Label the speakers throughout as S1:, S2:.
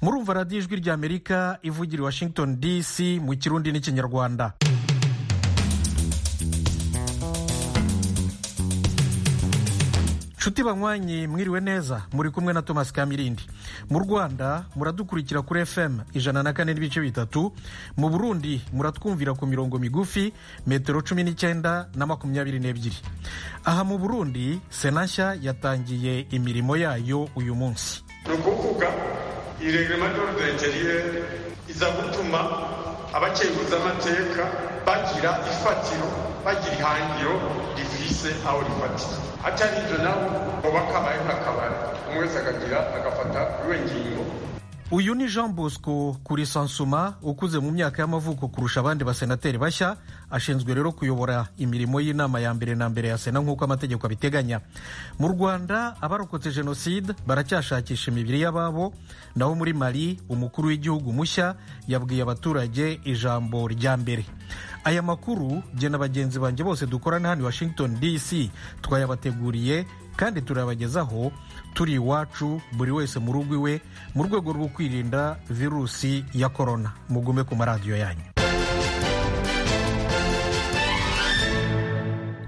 S1: murumva radiyo ijwi ry'amerika ivugira i washington dc mu kirundi n'ikinyarwanda nshuti banywanyi mwiriwe neza muri kumwe na thomas kamirindi mu rwanda muradukurikira kuri fm ijana na kane n'ibice bitatu mu burundi muratwumvira ku mirongo migufi metero cumi n'icyenda na makumyabiri n'ebyiri aha mu burundi sena nshya yatangiye imirimo yayo uyu munsi
S2: ni ukuvuga iregrema ry'urudengeriyeri iza gutuma abakeguza amateka bagira ifatiro bagira ihangiro rifise aho rifatiye atari ibyo nabo baba kabaye nk'akabari umwe wese akagira agafata iwe ngingo
S1: uyu ni jean bosco kuri sansuma ukuze mu myaka y'amavuko kurusha abandi basenateri bashya ashinzwe rero kuyobora imirimo y'inama ya mbere na mbere ya sena nk'uko amategeko abiteganya mu rwanda abarokotse jenoside baracyashakisha imibiri y'ababo naho muri mali umukuru w'igihugu mushya yabwiye abaturage ijambo rya mbere aya makuru jye na bagenzi banjye bose dukorana hano i washington dc twayabateguriye kandi turabagezaho turi iwacu buri wese mu rugo iwe mu rwego rwo kwirinda virusi ya korona mugume ku maradiyo yanyu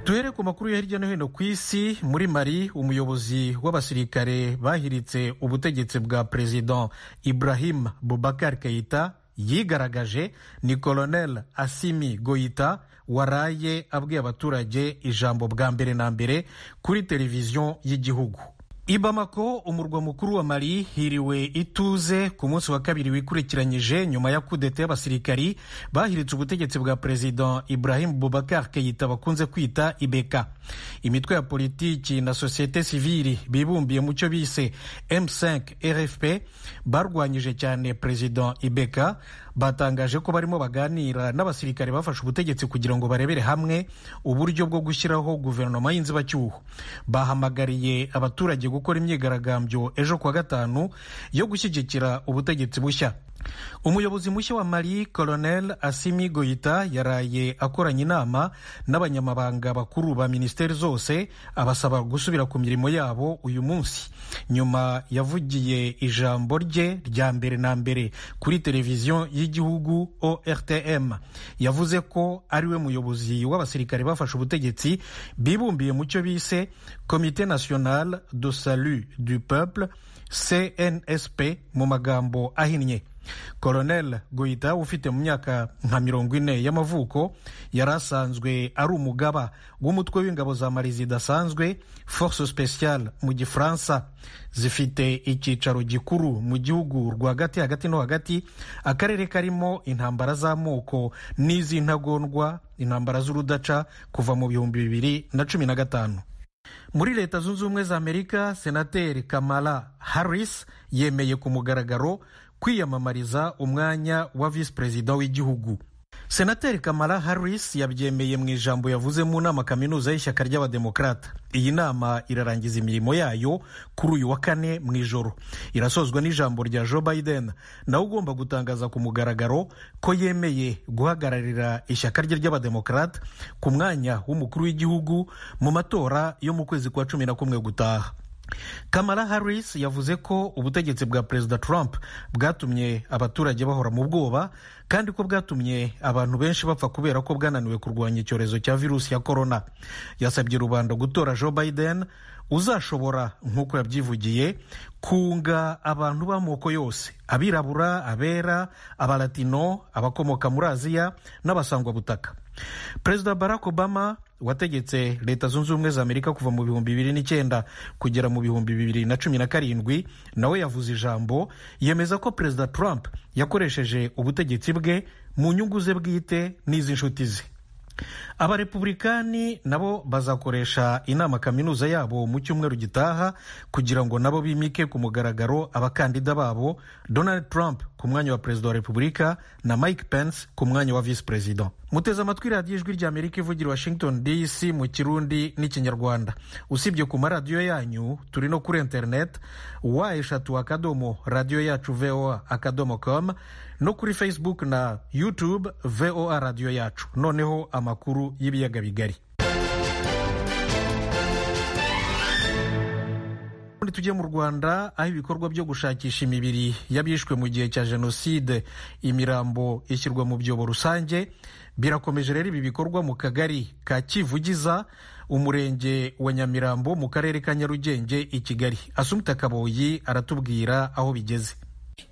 S1: duhere ku makuru ya hirya no hino ku isi muri mari umuyobozi w'abasirikare bahiritse ubutegetsi bwa perezida ibrahim bubakar keita yigaragaje ni colonel asimi goita waraye abwiye abaturage ijambo bwa mbere na mbere kuri televiziyo y'igihugu i bamako umurwa mukuru wa mali hiriwe ituze ku munsi wa kabiri wikurikiranyije nyuma ya kudeta y'abasirikari bahiritse ubutegetsi bwa perezida ibrahim bubakar keyita bakunze kwita ibeka imitwe ya politiki na sosiyete sivili bibumbiye mu cyo bise m5 rfp barwanyije cyane perezida ibeka batangaje ko barimo baganira n'abasirikare bafashe ubutegetsi kugira ngo barebere hamwe uburyo bwo gushyiraho guverinoma y'inzibacyuho bahamagariye abaturage gukora imyigaragambyo ejo kuwa gatanu yo gushyigikira ubutegetsi bushya umuyobozi mushya wa mali colonel asimi goita yaraye akoranye inama n'abanyamabanga bakuru ba minisiteri zose abasaba gusubira ku mirimo yabo uyu munsi nyuma yavugiye ijambo rye rya mbere na mbere kuri televiziyo y'igihugu ortm yavuze ko ariwe muyobozi w'abasirikare bafashe ubutegetsi bibumbiye mu cyo bise komite national de salut du peuple cnsp mu magambo ahinnye colonel goita ufite mu myaka nka mirongo ine y'amavuko yari asanzwe ari umugaba w'umutwe w'ingabo za mari zidasanzwe force speciale mu gifaransa zifite icyicaro gikuru mu gihugu rwagati hagati no hagati akarere karimo intambara z'amoko n'iz'intagondwa intambara z'urudaca kuva mu bihumbi bibiri na cumi na gatanu muri leta zunze ubumwe za amerika senateri kamala harris yemeye ku mugaragaro kwiyamamariza umwanya wa visi perezida w'igihugu senateri kamara harris yabyemeye mu ijambo yavuze mu nama kaminuza y'ishyaka ry'abademokarata iyi nama irarangiza imirimo yayo kuri uyu wa kane mu ijoro irasozwa n'ijambo rya joe biden nawe ugomba gutangaza ku mugaragaro ko yemeye guhagararira ishyaka rye ry'abademokarata ku mwanya w'umukuru w'igihugu mu matora yo mu kwezi kwa cumi na kumwe gutaha kamara harris yavuze ko ubutegetsi bwa perezida trump bwatumye abaturage bahora mu bwoba kandi ko bwatumye abantu benshi bapfa kubera ko bwananiwe kurwanya icyorezo cya virusi ya korona yasabye rubanda gutora joe biden uzashobora nk'uko yabyivugiye kunga abantu b'amoko yose abirabura abera abalatino abakomoka muri aziya n'abasangwabutaka perezida barack obama wategetse leta zunze ubumwe za amerika kuva mu bihumbi bibiri n'icyenda kugera mu bihumbi bibiri na cumi na karindwi nawe yavuze ijambo yemeza ko perezida trump yakoresheje ubutegetsi bwe mu nyungu ze bwite n'iz'inshuti ze abarepubulikani nabo bazakoresha inama kaminuza yabo mu cyumweru gitaha kugira ngo nabo bimike ku mugaragaro abakandida babo donald trump ku mwanya wa perezida wa repubulika na mike pence ku mwanya wa visi perezida muteze amatwi radiyo ijwi rya amerika ivugira washington dc mu kirundi n'ikinyarwanda usibye ku maradiyo yanyu turi no kuri interineti wa eshatu akadomo radiyo yacu voa akadomo com no kuri facebook na youtube voa radiyo yacu noneho amakuru y'ibiyaga bigari ubundi tujye mu rwanda aho ibikorwa byo gushakisha imibiri y'abishwe mu gihe cya jenoside imirambo ishyirwa mu byobo rusange birakomeje rero ibi bikorwa mu kagari ka kivugiza umurenge wa nyamirambo mu karere ka nyarugenge i kigali asumita kaboyi aratubwira aho bigeze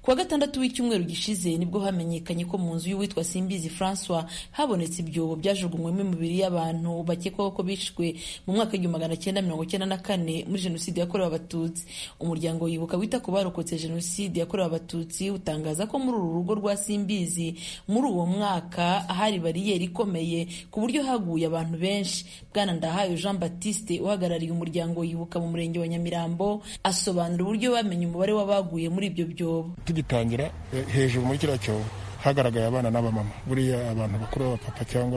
S3: kuwa gatandatu w'icyumweru gishize nibwo hamenyekanye ko mu nzu y'uwitwa simbizi francois habonetse ibyobo byajugunywemo imibiri y'abantu bakekwaho ko bishwe mu mwaka w'igihumbi magana cyenda mirongo cyenda na kane muri jenoside yakorewe abatutsi umuryango wibuka wita ku barokotse jenoside yakorewe abatutsi utangaza ko muri uru rugo rwa simbizi muri uwo mwaka hari bariyeri ikomeye ku buryo haguye abantu benshi bwana ndahayo jean batiste uhagarariye umuryango wibuka mu murenge wa nyamirambo asobanura uburyo bamenye umubare w'abaguye muri ibyo byobo
S4: tugitangira hejuru muri kiriya cyobo hagaragaye abana n'abamama buriya abantu bakuru b'abapapa cyangwa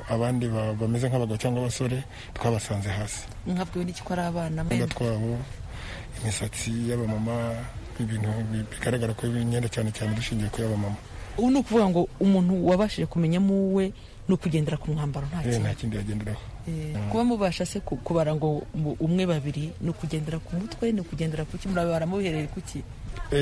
S4: abandi bameze nk'abagabo cyangwa abasore twabasanze hasi
S3: mwabwiwe n'iki ko ari abana
S4: twabo imisatsi y'abamama ibintu bigaragara ko imyenda cyane cyane dushingiye kuri abamama
S3: ubu ni ukuvuga ngo umuntu wabashije kumenyamo uwe ni ukugendera ku mwambaro nta
S4: nta kindi yagenderaho
S3: kuba mubasha se kubara ngo umwe babiri ni ukugendera ku mutwe ni ukugendera ku murabara muhereye ku ki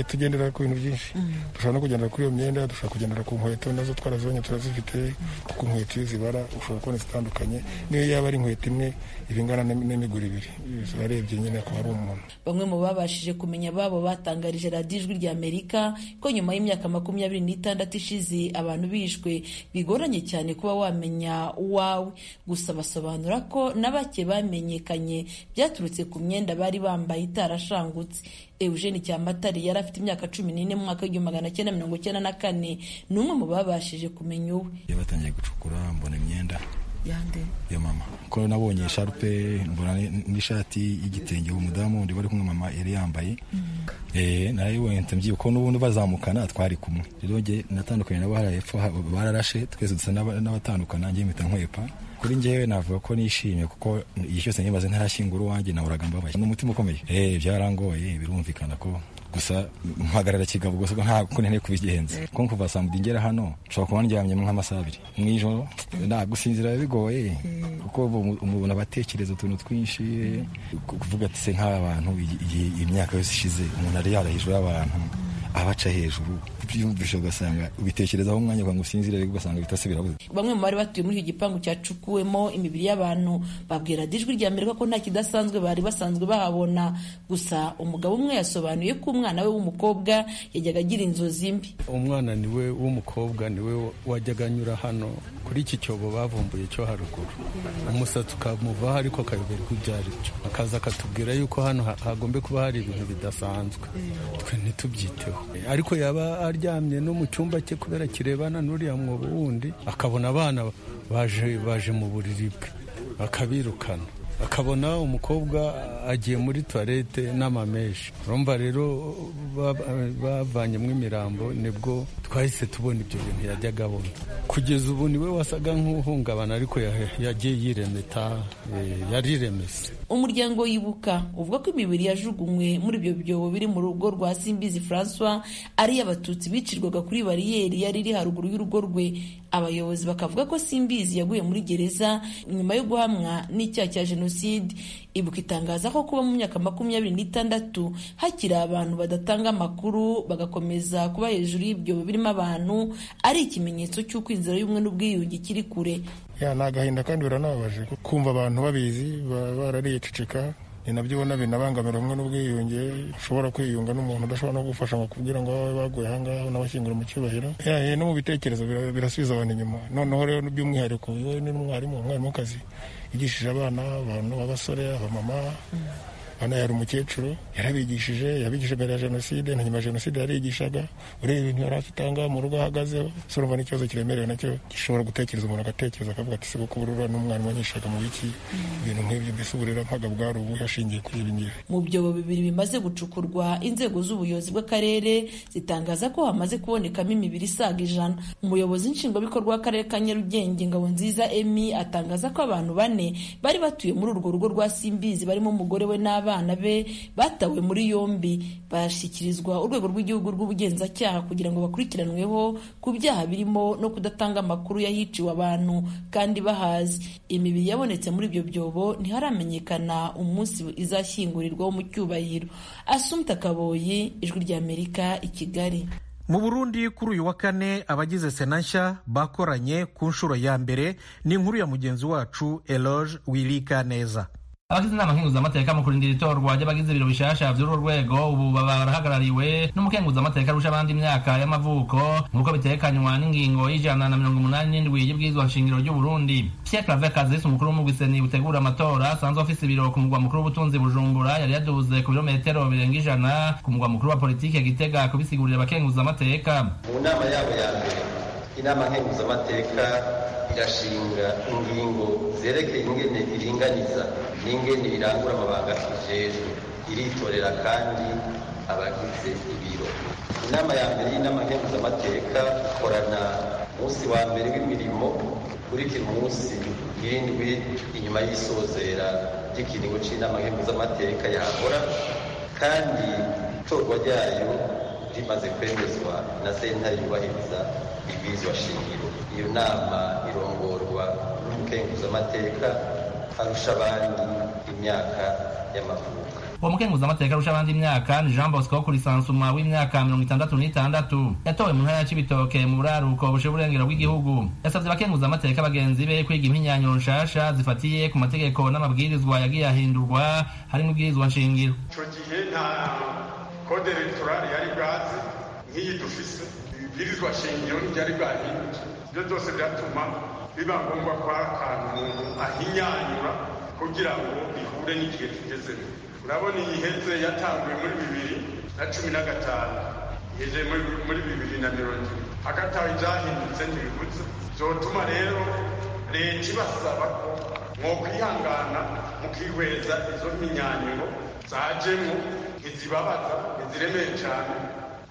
S4: tugendera ku bintu byinshi dushobora no kugendera kuri iyo myenda dushobora kugendera ku nkweto nazo twarazibonye turazifite kuko inkweto iyo zibara ushobora kubona zitandukanye niyo yaba ari inkweto imwe iba ingana n'imiguru ibiri zirarebye nyine ko hari umuntu
S3: bamwe mu babashije kumenya babo batangarije radiyo ijwi rya amerika ko nyuma y'imyaka makumyabiri n'itandatu ishize abantu bishwe bigoranye cyane kuba wamenya uwawe gusa basobanura basobanura ko na bake bamenyekanye byaturutse ku myenda bari bambaye itarashangutse eugene cyamatari yari afite imyaka cumi n'ine mu mwaka w'igihumbi magana cyenda mirongo icyenda na kane ni umwe mu babashije kumenya uwe
S5: batangiye gucukura mbona imyenda
S3: yande
S5: ya mama ko nabonye sharupe mbona n'ishati y'igitenge umudamu undi bari kumwe mama yari yambaye narayibonye mbyibye ko n'ubundi bazamukana twari kumwe rero njye natandukanye nabo hariya hepfo bararashe twese dusa n'abatandukana njye mpita nkwepa kuri njyewe navuga ko nishimye kuko igihe cyose nibaze ntarashyingura uwanjye nahoraga mbabaye ni umutima ukomeye eh byarangoye birumvikana ko gusa mpagarara kigabo gusa ko ntabwo nkeneye kubigenza ko kuva saa mudi ngera hano nshobora kuba ndyamyemo nk'amasaha abiri mu ijoro nta gusinzira bigoye kuko umuntu abatekereza utuntu twinshi kuvuga ati se nk'aba bantu igihe imyaka yose ishize umuntu ari yara hejuru y'abantu abaca hejuru byumvisha ugasanga ubitekerezaho umwanya ukanga usinzira ariko ugasanga bitose birabuze
S3: bamwe mu bari batuye muri icyo gipangu cyacukuwemo imibiri y'abantu babwira dijwi rya amerika ko nta kidasanzwe bari basanzwe bahabona gusa umugabo umwe yasobanuye ko umwana we w'umukobwa yajyaga agira inzozi mbi
S6: umwana niwe w'umukobwa niwe wajyaga anyura hano kuri iki cyobo bavumbuye cyo haruguru umusatsi ukamuvaho ariko akayoberwa ibyo ari byo akaza akatubwira yuko hano hagombe kuba hari ibintu bidasanzwe twe ntitubyiteho ariko yaba aryamye no mu cyumba cye kubera kirebana n'uriya mwobo wundi akabona abana baje baje mu buriri bwe akabirukana akabona umukobwa agiye muri tuwarete n'amameshi urumva rero bavanyemo imirambo nibwo twahise tubona ibyo bintu yajyaga abona kugeza ubu niwe wasaga nk'uhungabana ariko yagiye yiremeta yariremese
S3: umuryango yibuka uvuga ko imibiri yajugunywe muri ibyo byobo biri mu rugo rwa simbizi francois ari abatutsi bicirwaga kuri bariyeri yari iri haruguru y'urugo rwe abayobozi bakavuga ko simbizi yaguye muri gereza nyuma yo guhamwa n'icyaha cya jenoside ibuka itangaza ko kuba mu myaka makumyabiri n'itandatu hakiri abantu badatanga amakuru bagakomeza kuba hejuru y'ibyobo birimo abantu ari ikimenyetso cy'uko inzira y'ubumwe n'ubwiyunge kiri kure
S4: ni agahinda kandi biranababaje kumva abantu babizi baba barariyececeka ni nabyo ubona binabangamira ubumwe n'ubwiyunge ushobora kwiyunga n'umuntu udashobora no gufasha ngo kugira ngo babe baguye ahangaha unabashyingura mu cyubahiro no mu bitekerezo birasubiza abantu inyuma noneho rero by'umwihariko we ni umwarimu umwarimukazi yigishije abana abantu b'abasore abamama hano yari umukecuru yarabigishije yabigishije mbere ya jenoside na nyuma ya jenoside yarigishaga ureba ibintu yari afite ahangaha mu rugo ahagazeho se urumva n'ikibazo kiremerewe nacyo gishobora gutekereza umuntu agatekereza akavuga ati se kuko uburura n'umwana wanyishaga mu wiki ibintu nk'ibyo mbese uburira mpaga bwari ubu hashingiye kuri ibi ngibi
S3: mu byobo bibiri bimaze gucukurwa inzego z'ubuyobozi bw'akarere zitangaza ko hamaze kubonekamo imibiri isaga ijana umuyobozi nshingwabikorwa w'akarere ka nyarugenge ngabo nziza emi atangaza ko abantu bane bari batuye muri urwo rugo rwa simbizi barimo umugore we n'abana n'abana be batawe muri yombi bashyikirizwa urwego rw'igihugu rw'ubugenzacyaha kugira ngo bakurikiranweho ku byaha birimo no kudatanga amakuru y'ahiciwe abantu kandi bahazi imibiri yabonetse muri ibyo byobo ntiharamenyekana umunsi izashyingurirwaho mu cyubahiro asumta kaboyi ijwi ry'amerika i kigali
S1: mu burundi kuri uyu wa kane abagize sena nshya bakoranye ku nshuro ya mbere n'inkuru ya mugenzi wacu eloge wirika neza
S7: abagize inama nkenguzamateka mu kurinda itorwa ry'abagize ibiro bishasha by'uru rwego ubu baba barahagarariwe n'umukenguzamateka arusha abandi imyaka y'amavuko nk'uko bitekanywa n'ingingo y'ijana na mirongo umunani n'indwi y'ibwirizwa nshingiro ry'uburundi pierre claver kazis umukuru w'umugwiseni utegura amatora asanzwe afise ibiro ku mugwa mukuru w'ubutunzi bujumbura yari yaduze ku birometero birenga ijana ku mugwa mukuru wa politike gitega kubisigurira abakenguzamateka
S8: mu nama yabo ya mbere inama nkenguzamateka irashinga ingingo zerekeye ingene iringaniza n'ingene irangura amabanga kijejwe iritorera kandi abagize ibiro inama ya mbere y'inama nkenguzamateka ikorana umunsi wa mbere w'imirimo ukurikira umunsi w'indwi inyuma y'isozera ry'ikiringo c'inama nkenguzamateka yahora kandi itorwa ryayo rimaze kwemezwa na sentare yubahiriza ibwirizwa shingiro iyo nama irongorwa n'umukenguzamateka arusha abandi imyaka y'amavuko
S7: uwo mukenguzamateka arusha abandi imyaka ni jean bosco kurisansuma w'imyaka mirongo itandatu n'itandatu yatowe mu ntara ya cibitoke mu buraruko bushe burengero bw'igihugu yasavye abakenguzamateka bagenzi be kwiga impinyanyuro nshasha zifatiye ku mategeko n'amabwirizwa yagiye ahindurwa hari n'ubwirizwa nshingiro
S2: icyo gihe nta kode elegitoral yari bwaze nk'iyi dufise ibibwirizwa shingiro ntibyari bwahindutse ibyo byose byatuma biba ngombwa ko hari akantu umuntu ahinyanyura kugira ngo bihure n'igihe tugezemo urabona iyi heze yatanguye muri bibiri na cumi na gatanu iheze muri muri bibiri na mirongo ine hagataho ibyahindutse ntibibutse byotuma rero leta ibasaba ko mwokwihangana mukihweza izo mpinyanyuro zajemo ntizibabaza ntiziremeye cyane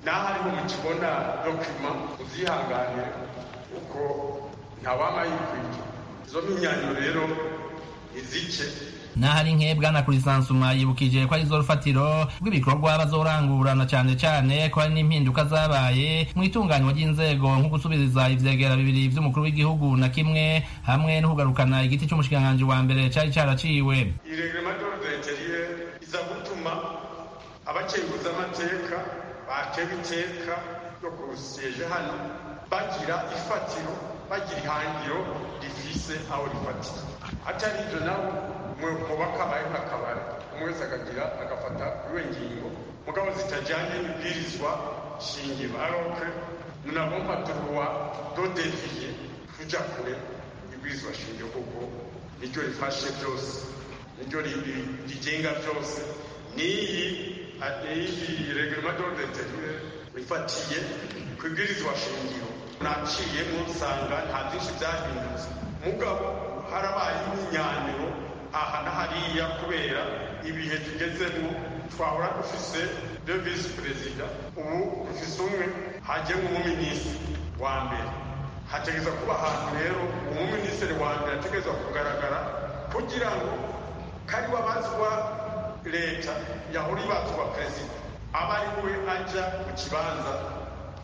S2: naho ariho mukibona dokima muzihanganire kuko ntawamayikwiye izo mpinyanyuro rero ntizice
S7: n'ahari nkebwa na kurisansuma yibukije ko ari zo rufatiro rw'ibikorwa bazorangurana cyane cyane ko hari n'impinduka zabaye mu itunganywa ry'inzego nko gusubiriza ivyegera bibiri vy'umukuru w'igihugu na kimwe hamwe n'ukugarukana igiti c'umushikiranganji wa mbere cari caraciwe
S2: iregrema d'ordenteliye iza gutuma abakenguza amateka bateba iteka ryo kurusyeje hano bagira ifatiro bagira ihangiro rifise aho rifatiye atari ivyo nabo muba kabaye nk'akabari umwe wese akagira agafata kuri we ngingo mugabo zitajyanye n'ibwirizwa shingiro aroke munabumva turuwa dodeviye tujya kure ibwirizwa shingiro kuko niryo rifashe byose niryo rigenga byose n'iyi iyi regirima dodeviye rifatiye ku ibwirizwa shingiro naciyemo nsanga nta byinshi byahindutse mugabo harabaye imyinyanyuro aha na hariya kubera ibihe tugezemo twahora dufise de visi perezida ubu dufise umwe hajyemo umuminisitiri wa mbere hategereza kuba ahantu rero umuminisitiri wa mbere ategereza kugaragara kugira ngo kari wabazwa leta yahora ibazwa perezida aba ari we ajya mu kibanza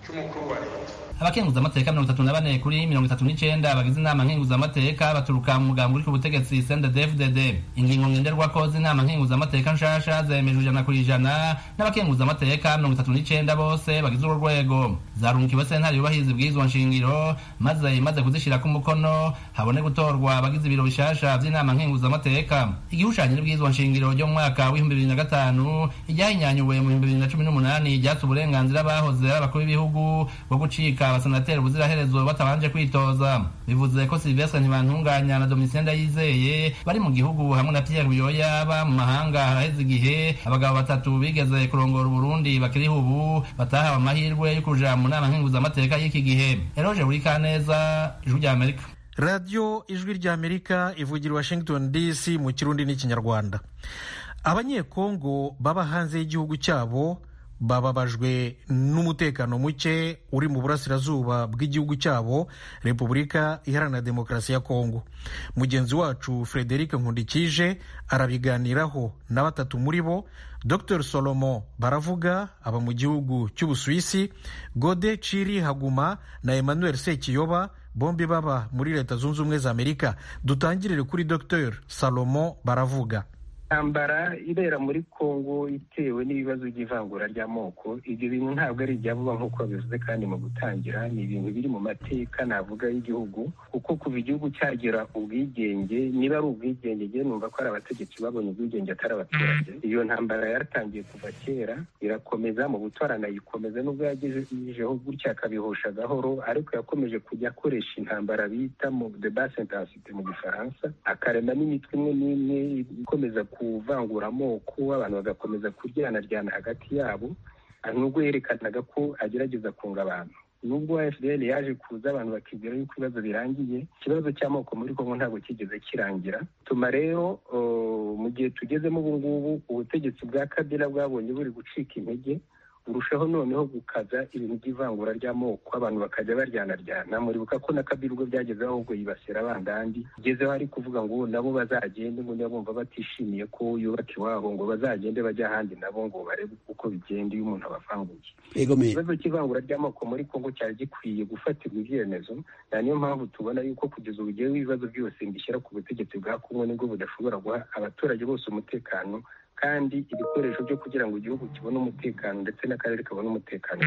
S2: cy'umukuru wa leta
S7: abakenguzamateka mirongo itatu na bane kuri mirongo itatu n'icenda bagize inama nkenguzamateka baturuka mu mugambi uri ku butegetsi sndefdd ingingo ngenderwako z'inama nkenguzamateka nshasha zemejwe ijana ku ijana n'abakenguzamateka mirongo itatu n'icenda bose bagize urwo rwego zarungikiwe sentare yubahiriza ibwirizwa nshingiro maze imaze kuzishirako umukono habone gutorwa abagize ibiro bishasha vy'inama nkenguzamateka igishushanyo n'ibwirizwa nshingiro ryo mu mwaka w'ibihumbi bibiri na gatanu iryahinyanyuwe mu bihumbi bibiri na cumi n'umunani ryatse uburenganzira bahoze ari abakuru b'ibihugu bwo gucika abasenateri ubuziraherezo batabanje kwitoza bivuze ko silvestre ntibantunganya na domitien ndayizeye bari mu gihugu hamwe na pierre buyoya ba mu mahanga haraheze igihe abagabo batatu bigeze kurongora uburundi bakiriho ubu batahawe amahirwe yo kuja mu nama nkenguzamateka y'iki gihe eroge burikaneza ijwi rya amerika
S1: radiyo ijwi ry'amerika ivugira washington dc mu kirundi n'ikinyarwanda abanyekongo baba hanze y'igihugu cyabo bababajwe n'umutekano muke uri mu burasirazuba bw'igihugu cyabo repubulika iharanira demokarasi ya kongo mugenzi wacu frederic nkundikije arabiganiraho na batatu muri bo dr solomo baravuga aba mu gihugu cy'ubusuwisi gode ciri haguma na emmanuel sekiyoba bombi baba muri leta zunze ubumwe za amerika dutangirire kuri dr salomo baravuga
S9: intambara ibera muri kongo itewe n'ibibazo by'ivangura ry'amoko ibyo bintu ntabwo ari ibya vuba nk'uko babivuze kandi mu gutangira ni ibintu biri mu mateka navuga y'igihugu kuko kuva igihugu cyagira ubwigenge niba ari ubwigenge njye numva ko ari abategetsi babonye ubwigenge atari abaturage iyo ntambara yaratangiye kuva kera irakomeza mu gutora anayikomeza n'ubwo yagejejeho gutya akabihosha gahoro ariko yakomeje kujya akoresha intambara bita mu de base intensite mu gifaransa akarema n'imitwe imwe n'imwe ikomeza kuvangura amoko abantu bagakomeza kuryanaryana hagati yabo nubwo yerekanaga ko agerageza kunga abantu nubwo fdl yaje kuza abantu bakibwira yuko ibibazo birangiye ikibazo cy'amoko muri kongo ntabwo kigeze kirangira tuma rero mu gihe tugezemo ubu ngubu ubutegetsi bwa kabila bwabonye buri gucika intege burushaho noneho gukaza ibintu by'ivangura ry'amoko abantu bakajya baryanaryana muribuka ko na kabiri ubwo byagezeho ahubwo yibasira abandandi igezeho ari kuvuga ngo nabo bazagende ngo niba bumva batishimiye ko yubaka iwabo ngo bazagende bajya ahandi nabo ngo barebe uko bigenda iyo umuntu abavanguye ikibazo cy'ivangura ry'amoko muri kongo cyari gikwiye gufatirwa ibyemezo na niyo mpamvu tubona yuko kugeza ubu ugeyeho ibibazo byose mbishyira ku butegetsi bwa kongo nibwo budashobora guha abaturage bose umutekano kandi ibikoresho byo kugira ngo igihugu kibone umutekano ndetse n'akarere kabone umutekano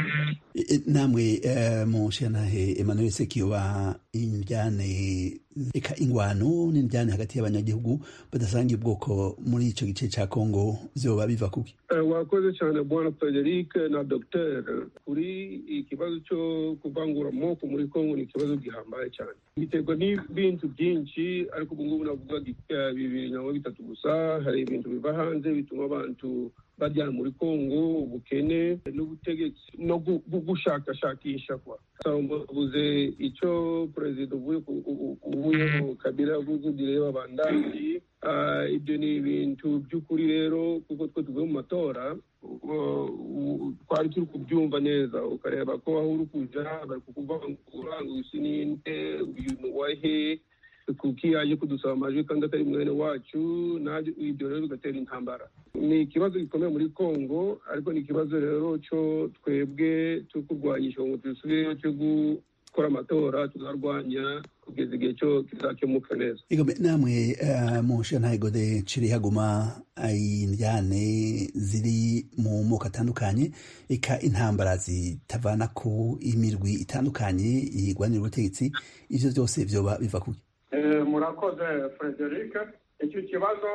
S10: namwe mushanahe emmanuel sekiyoba injyane reka ingwano n'injyane hagati y'abanyagihugu badasangiye ubwoko muri icyo gice cya kongo zoba biva kuki
S11: wakoze cyane bwana frederic na dr kuri ikibazo cyo kuvangura amoko muri kongo ni ikibazo gihambaye cyane biterwa n'ibintu byinshi ariko ubu ngubu navuga bibiri cyangwa bitatu gusa hari ibintu biva hanze bituma abantu baryana muri kongo ubukene n'ubutegetsi no gushakashakisha kwa bavuze icyo perezida uvuye mu kabira avuze bireba bandandi ibyo ni ibintu by'ukuri rero kuko twe tuvuye mu matora twari turi kubyumva neza ukareba ko aho uri kujya bari kukuvangura ngo uyu si ninde uyu ni uwahe kuko iyo aje kudusaba amajwi kandi atari mwene wacu najye ibyo rero bigatera intambara ni ikibazo gikomeye muri congo ariko ni ikibazo rero cyo twebwe cyo kurwanyisha ngo dusubireyo cyo gukora amatora tuzarwanya kugeza igihe cyo kizakemuka neza
S10: namwe mushantayego de ciri haguma indyane ziri mu moko atandukanye ika intambara zitavana ku imirwi itandukanye yirwanira ubutegetsi ibyo byose byoba biva kuki
S12: murakoze frederic icyo kibazo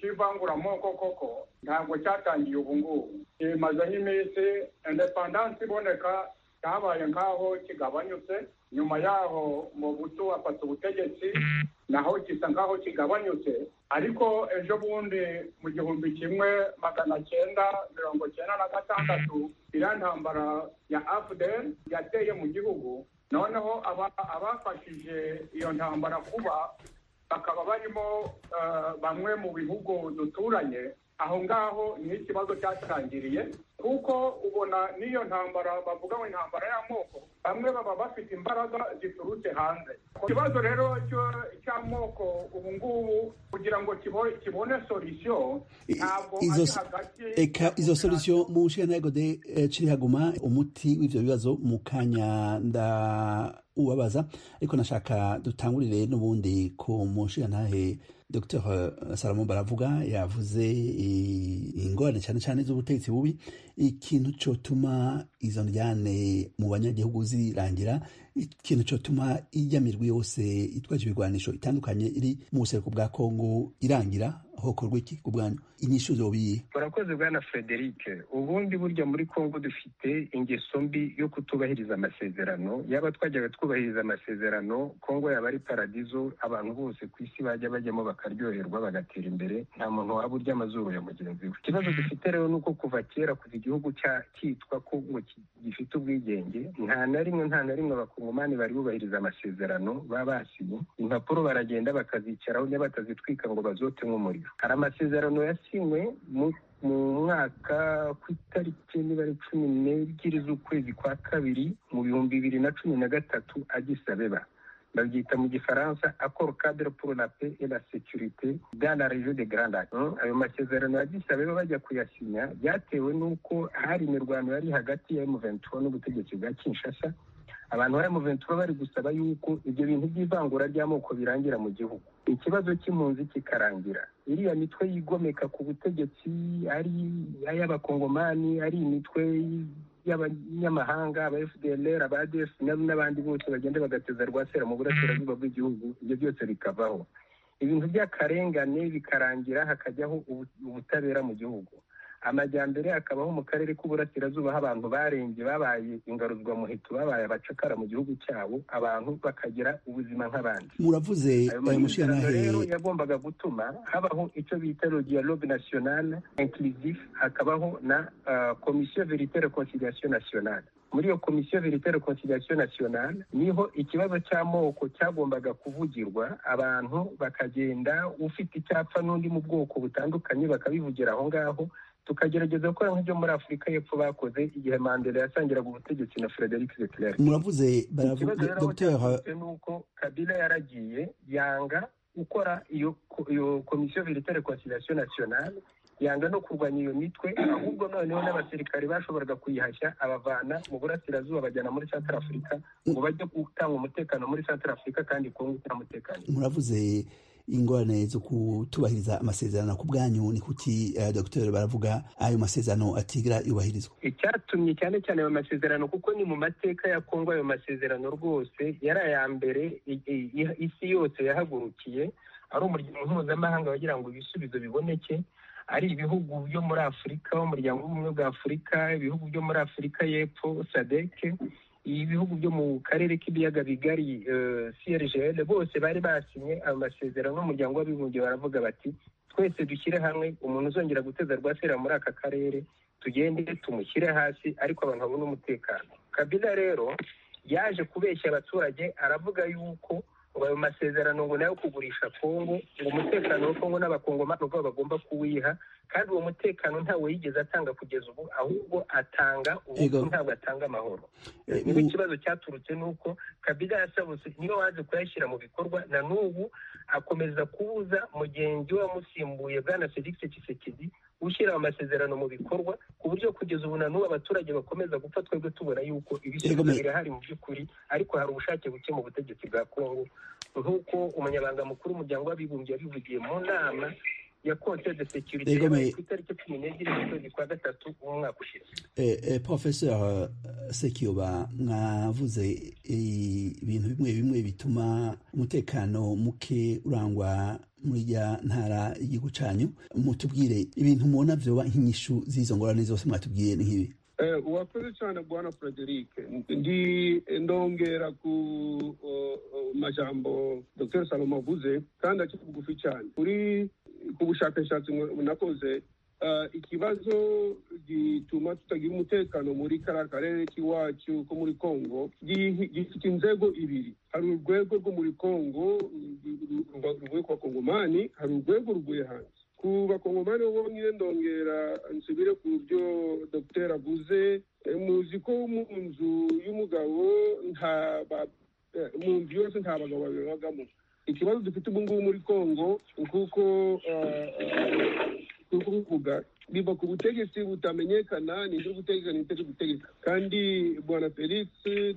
S12: cy'ivanguramoko koko ntabwo cyatangiye ubu ngubu kimaze nk'iminsi indepandansi iboneka cyabaye nk'aho kigabanyutse nyuma yaho mu butu afata ubutegetsi naho gisa nk'aho kigabanyutse ariko ejo bundi mu gihumbi kimwe magana cyenda mirongo cyenda na gatandatu iriya ntambara ya afudel yateye mu gihugu noneho abafashije iyo ntambara kuba bakaba barimo bamwe mu bihugu duturanye aho ngaho ni ikibazo cyatangiriye kuko ubona n'iyo ntambara bavuga ngo intambara y'amoko bamwe baba bafite imbaraga ziturutse hanze ikibazo rero cy'amoko ubu ngubu kugira ngo kibone solisiyo ntabwo ari hagati
S10: eka izo solisiyo mu nshinga de ciri haguma umuti w'ibyo bibazo mu kanya nda ubabaza ariko nashaka dutangurire n'ubundi ku mushingantahe dr salomo baravuga yavuze ingorane cyane cyane z'ubutegetsi bubi ikintu cyotuma izo njyane mu banyagihugu zirangira ikintu cyotuma ijya mirwi yose itwaje ibigwanisho itandukanye iri mu buseruko bwa kongo irangira hokorwa iki ku bwanyu inyishu zobiye
S9: murakoze bwana frederic ubundi burya muri kongo dufite ingeso mbi yo kutubahiriza amasezerano yaba twajyaga twubahiriza amasezerano kongo yaba ari paradizo abantu bose ku isi bajya bajyamo bakaryoherwa bagatera imbere nta muntu waba urya amazuru ya mugenzi we ikibazo dufite rero ni uko kuva kera kuva igihugu cyitwa ko gifite ubwigenge nta na rimwe nta na rimwe abakongomani bari bubahiriza amasezerano baba basinye impapuro baragenda bakazicaraho niba batazitwika ngo bazote nk'umuriro hari amasezerano yasinywe mu mu mwaka ku itariki niba ari cumi n'ebyiri z'ukwezi kwa kabiri mu bihumbi bibiri na cumi na gatatu agisabeba babyita mu gifaransa akoro cadre pour la paix et la sécurité dans la région de grand lac Mm, ayo masezerano agisabeba bajya kuyasinya byatewe n'uko hari imirwano yari hagati ya m23 n'ubutegetsi bwa kinshasa abantu bari mu ventura bari gusaba yuko ibyo bintu by'ivangura ry'amoko birangira mu gihugu ikibazo cy'impunzi kikarangira iriya mitwe yigomeka ku butegetsi ari ay'abakongomani ari imitwe y'abanyamahanga aba fdlr aba adf n'abandi bose bagenda bagateza rwasera mu burasirazuba bw'igihugu ibyo byose bikavaho ibintu by'akarengane bikarangira hakajyaho ubu- ubutabera mu gihugu amajyambere akabaho mu karere k'uburasirazuba aho abantu barembye babaye ingaruzwamuheto babaye abacakara mu gihugu cyabo abantu bakagira ubuzima nk'abandi
S10: muravuze ayo
S9: masezerano rero
S10: mushyiranahe
S9: yagombaga gutuma habaho icyo bita le dialogue national inclusif hakabaho na ah, commission verite reconciliation nationale muri iyo komisiyo verite reconciliation nationale niho ikibazo cy'amoko cyagombaga kuvugirwa abantu bakagenda ufite icyapfa n'undi mu bwoko butandukanye bakabivugira aho ngaho tukagerageza gukora nk'ibyo muri afurika y'epfo bakoze igihe mandela yasangiraga ubutegetsi na frederic leclerc
S10: muravuze
S9: ikibazo
S10: baravuga
S9: rero aho
S10: dr
S9: cyavutse ni uko kabila yaragiye yanga gukora iyo ko- iyo komisiyo verite reconciliation nationale yanga no kurwanya iyo mitwe ahubwo noneho n'abasirikare bashoboraga kuyihashya abavana mu burasirazuba bajyana muri centre africa ngo bajye gutanga umutekano muri centre africa kandi kongo itamutekano
S10: muravuze ingorane zo kutubahiriza amasezerano ku bwanyu ni kuki eh, dr baravuga ayo masezerano atigira yubahirizwa
S9: icyatumye cyane cyane ayo masezerano kuko ni mu mateka ya kongo ayo masezerano rwose yari aya mbere i- i- i- isi yose yahagurukiye ari umuryango mpuzamahanga wagira ngo ibisubizo biboneke ari ibihugu byo muri afurika umuryango w'ubumwe bwa afurika ibihugu byo muri afurika y'epfo sadeke ibihugu byo mu karere k'ibiyaga bigari eh, crgl bose bari basinye ayo masezerano n'umuryango w'abibumbye baravuga bati twese dushyire hamwe umuntu uzongera guteza rwasera muri aka karere tugende tumushyire hasi ariko abantu babone umutekano kabila rero yaje kubeshya abaturage aravuga yuko ngo ayo masezerano ngo nayo kugurisha kongo ngo umutekano wa kongo n'abakongomani ubwabo bagomba kuwiha kandi uwo mutekano ntawe yigeze atanga kugeza ubu ahubwo atanga ubu
S10: Ego.
S9: ntabwo atanga amahoro
S10: Eh,
S9: niba
S10: mu-
S9: ikibazo cyaturutse ni uko kabila yasabutse niyo waje kuyashyira mu bikorwa na n'ubu akomeza kubuza mugenzi we wamusimbuye bwana felix kisekedi ushyira amasezerano mu bikorwa ku buryo kugeza ubu na n'ubu abaturage bakomeza gupfa twebwe tubona yuko
S10: Yego,
S9: ibisubizo
S10: me-
S9: birahari mu by'ukuri ariko hari ubushake buke mu butegetsi bwa kongo nk'uko umunyabanga mukuru w'umuryango w'abibumbye yabivugiye mu nama ya konse de sekirite
S10: Yego, me-
S9: yabaye ku itariki cumi n'ebyiri z'ukwezi kwa gatatu umwaka ushize
S10: Eh, eh, professeur eh, sekiyoba mwavuze eh, ibintu bimwe bimwe bituma umutekano muke urangwa muri rya ntara y'igihugu cyanyu mutubwire ibintu mubona vyoba nk'inyishu z'izo ngorane zose mwatubwiye ni nk'ibi
S11: Eh, urakoze cyane bwana frederic ndi ndongera ku uh, uh, majambo dr salomo avuze kandi akiri bugufi cyane kuri ku bushakashatsi mwa- nakoze uh, ikibazo gituma tutagira umutekano muri kariya karere k'iwacu ko muri kongo gi- gifite inzego ibiri hari urwego rwo muri kongo ru- ru- ruba- ruvuye ku bakongomani hari urwego ruvuye hanze ku bakongomani bo bonyine ndongera nsubire ku byo dr avuze Eh, muzi ko mu nzu y'umugabo nta ba- eh, mu nzu yose nta bagabo babiri babamo ikibazo dufite ubu ngubu muri kongo kuko kuvuga biva ku butegetsi butamenyekana nibyo gutegeka nibyo gutegeka kandi bwana felix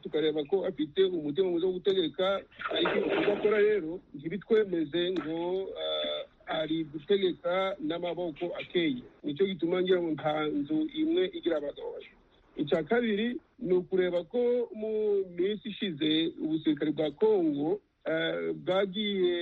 S11: tukareba ko afite umutima mwiza wo gutegeka ariko ibyo akora rero ntibitwemeze ngo ah, ari gutegeka n'amaboko akeye nicyo gituma ngira ngo nta nzu imwe igira abagabo babiri icya kabiri ni ukureba ko mu minsi ishize ubusirikare bwa kongo eh, bwagiye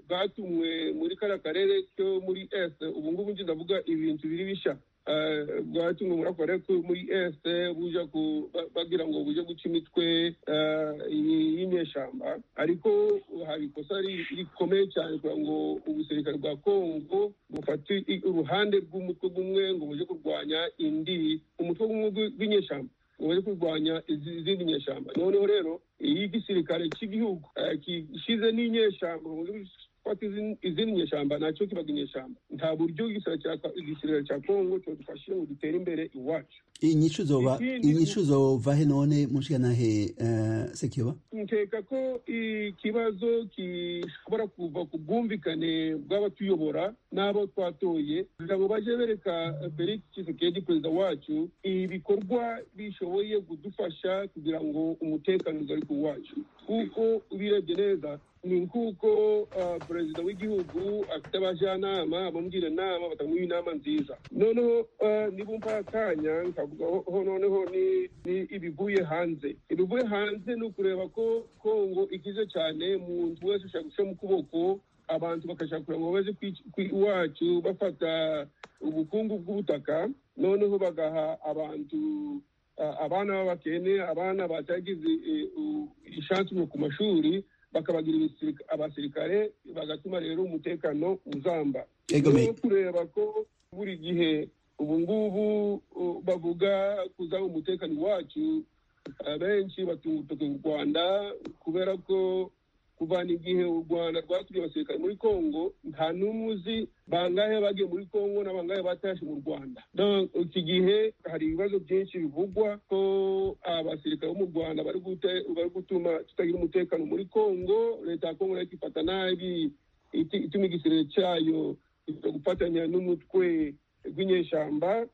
S11: bwatumwe muri kariya karere ko muri est ubu ngubu njye ndavuga ibintu biri bishya Eh, bwatumwe muri ako karere ko muri est buja ku- ba- bagira ngo buje guca imitwe eh, y- y'inyeshyamba ariko hari ikosa ri- rikomeye cyane kugira ngo ubusirikare bwa kongo bufate i- uruhande rw'umutwe gumwe ngo buje kurwanya indi umutwe gumwe gw- gw'inyeshyamba ngo buje kurwanya izi- izindi nyeshyamba noneho rero iyo igisirikare cy'igihugu eh, gishyize n'inyeshyamba mu gihugu gufata izindi- izindi nyeshyamba ntacyo kibaga inyeshyamba nta buryo igisirikare cya Ka- igisirikare cya kongo cyadufashije ngo dutere imbere iwacu
S10: inyishu zoba
S11: Ikindi-
S10: inyishu zova he none mu nshingantahe eh, sekiyoba
S11: nkeka ko ikibazo gishobora kuva ku bwumvikane bw'abatuyobora n'abo twatoye kugira ngo bajye bereka eh, felix tshisekedi perezida wacu ibikorwa bishoboye kudufasha kugira ngo umutekano ugaruke uwacu kuko ubirebye neza ni nk'uko ah, perezida w'igihugu afite abajyanama bamugira inama batamuha inama nziza noneho ah, nibumva akanya nkavuga ho- ho noneho ni- ni ibivuye hanze ibivuye hanze ni ukureba ko kongo ikize cyane umuntu wese ashaka gushyira mu kuboko abantu bakashaka kugira ngo baze kwic- kwi- iwacu bafata ubukungu bw'ubutaka noneho bagaha abantu ah, abana b'abakene abana batagize eh, u- ishansi mu- ku mashuri bakabagira ibisirika- abasirikare bagatuma rero umutekano uzamba
S10: Egomeye.
S11: Rero kureba ko buri gihe ubu ngubu uh, bavuga kuzaba umutekano wacu abenshi batunga urutoki u rwanda kubera ko kuvana igihe u rwanda rwaturiye abasirikare muri kongo nta n'umwe uzi bangahe bagiye muri kongo na bangahe batashe mu rwanda Donc, iki gihe hari ibibazo byinshi bivugwa ko abasirikare bo mu rwanda bari gute- bari gutuma tutagira umutekano muri kongo leta ya kongo nayo ikifata nabi iti- ituma igisirere cyayo iza gufatanya n'umutwe rw'inyeshyamba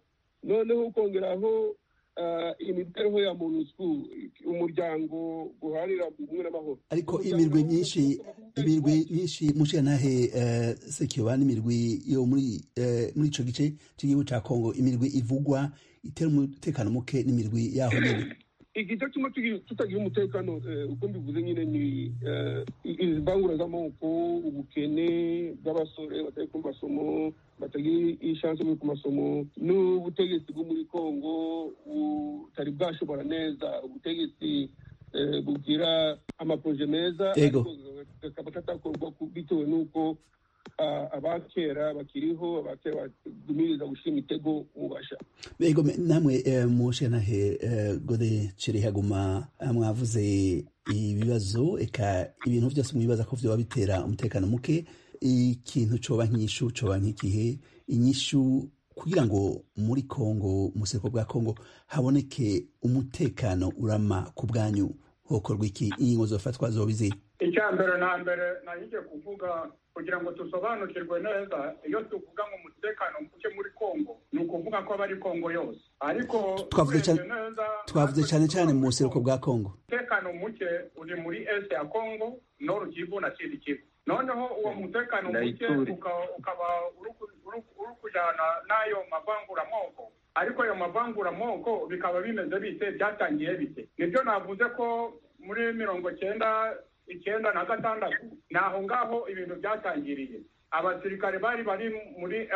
S11: noneho ukongeraho ah, imibereho ya monusco umuryango guharira ubumwe n'amahoro
S10: ariko imirwi myinshi imirwi myinshi mu nshingantahe eh, sekiyoba n'imirwi yo muri eh, muri ico gice cy'igihugu ca kongo imirwi ivugwa itera umutekano muke n'imirwi yaho nyene
S11: igitatuma tutagira umutekano eh, uko mbivuze nyine ni izivangura z'amoko ubukene bw'abasore batari ku masomo batagira ishansi yo ku masomo n'ubutegetsi bwo muri kongo butari bwashobora neza ubutegetsi eh, bugira amaporoje meza
S10: Yego.
S11: ariko kakaba katakorwa ku- bitewe n'uko ah, abakera bakiriho abakera bagumiriza gushima itego mubasha
S10: Ego me- namwe eh, mu nshingantahe eh, gode cirihaguma mwavuze ibibazo eka ibintu byose mwibaza ko vyoba bitera umutekano muke ikintu coba nk'inyishu coba nk'ikihe inyishu kugira ngo muri kongo mu buseruko bwa kongo haboneke umutekano urama ku bwanyu hokorwa iki ingingo zofatwa zobizi
S12: icya mbere na mbere nahigiye kuvuga kugira ngo dusobanukirwe neza iyo tuvuga ngo umutekano muke muri kongo ni ukuvuga ko aba ari kongo yose ariko
S10: Twavuze cyane-
S12: urebye neza
S10: twavuze cyane cyane mu buseruko bwa kongo
S12: umutekano muke uri muri est ya kongo noru kivu na sud kivu noneho uwo mutekano muke
S9: Ituri.
S12: uka- ukaba uri ku- uri- uri kujyana n'ayo mavanguramoko ariko ayo mavanguramoko bikaba bimeze bite byatangiye bite nibyo navuze ko muri mirongo cyenda icyenda na gatandatu ni aho ngaho ibintu byatangiriye abasirikare bari bari muri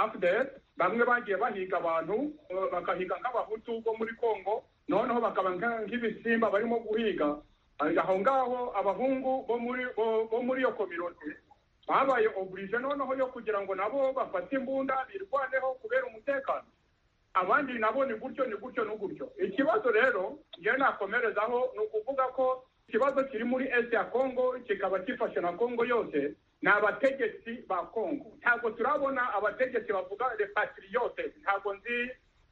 S12: afdr bamwe bagiye bahiga abantu eh, bakahiga nk'abahutu bo muri kongo noneho bakaba nka- nk'ibisimba barimo guhiga Ari aho ngaho abahungu bo muri bo- bo muri iyo kominote babaye oburije noneho yo kugira ngo nabo bafate imbunda birwaneho kubera umutekano abandi nabo ni gutyo ni gutyo ni gutyo ikibazo rero njyewe nakomerezaho ni ukuvuga ko ikibazo kiri muri est ya kongo kikaba gifashe na kongo yose ni abategetsi ba kongo ntabwo turabona abategetsi bavuga repatriyote ntabwo nzi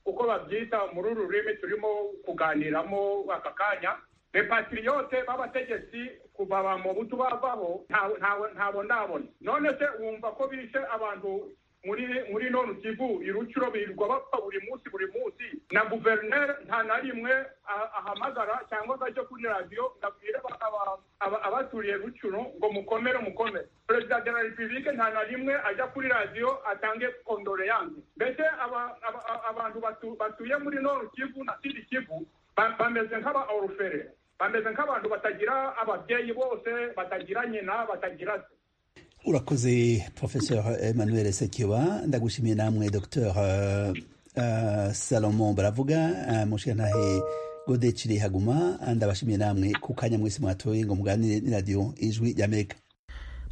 S12: uko babyita muri uru rurimi turimo kuganiramo aka kanya repatriyote b'abategetsi kuva ba mubutu bavaho ntawe- ntawe- ntabwo ndabona none se wumva ko bishe abantu muri muri none kivu irucuro birirwa bapfa buri munsi buri munsi na guverineri nta na rimwe a- ahamagara cyangwa akajya kuri radiyo ngo abwire aba- aba- aba- abaturiye rucuro ngo mukomere mukomere perezida de la repubulike nta na rimwe ajya kuri radiyo atange kondoleyanse mbese aba- aba- aba- abantu batu- batuye muri none kivu na sidi kivu ba- bameze nk'aba orufere bameze nk'abantu batagira ababyeyi bose batagira nyina batagira se
S10: urakoze professeur emmanuel sekiyoba ndagushimiye namwe dr uh, uh, salomon baravuga uh, mushingantahe gode cirihaguma ndabashimiye namwe ku kanya mwese mwatoye ngo muganire n'iradiyo ijwi ry'amerika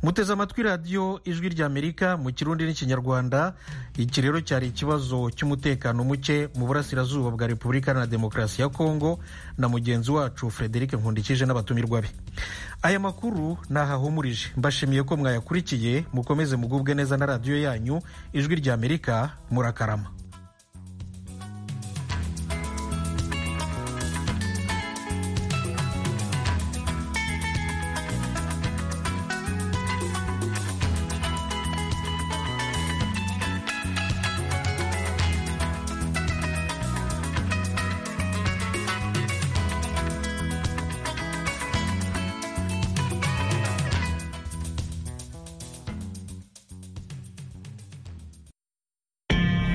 S1: muteze amatwi radiyo ijwi ry'amerika mu kirundi n'ikinyarwanda iki rero cyari ikibazo cy'umutekano muke mu burasirazuba bwa repubulika iharanira demokarasi ya kongo na mugenzi wacu frederic nkundikije n'abatumirwa be aya makuru ntahahumurije mbashimiye ko mwayakurikiye mukomeze mugubwe neza na radiyo yanyu ijwi ry'amerika murakarama